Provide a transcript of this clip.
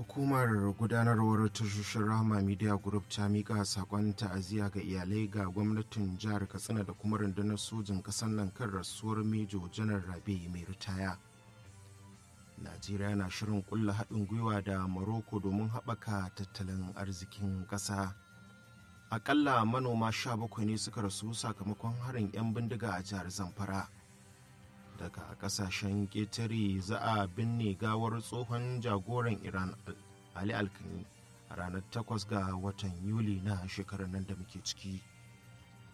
hukumar gudanarwar tashoshin rahama media group ta mika sakon ta'aziyya ga iyalai ga gwamnatin jihar katsina da kuma rundunar sojin ƙasar nan kan rasuwar mejo janar rabe mai ritaya najeriya na shirin kulla haɗin gwiwa da morocco domin haɓaka tattalin arzikin ƙasa akalla manoma sha bakwai ne suka rasu sakamakon harin 'yan bindiga a jihar zamfara daga kasashen ƙetare za a binne gawar tsohon jagoran iran ali alkani a ranar 8 ga watan yuli na shekarar nan da muke ciki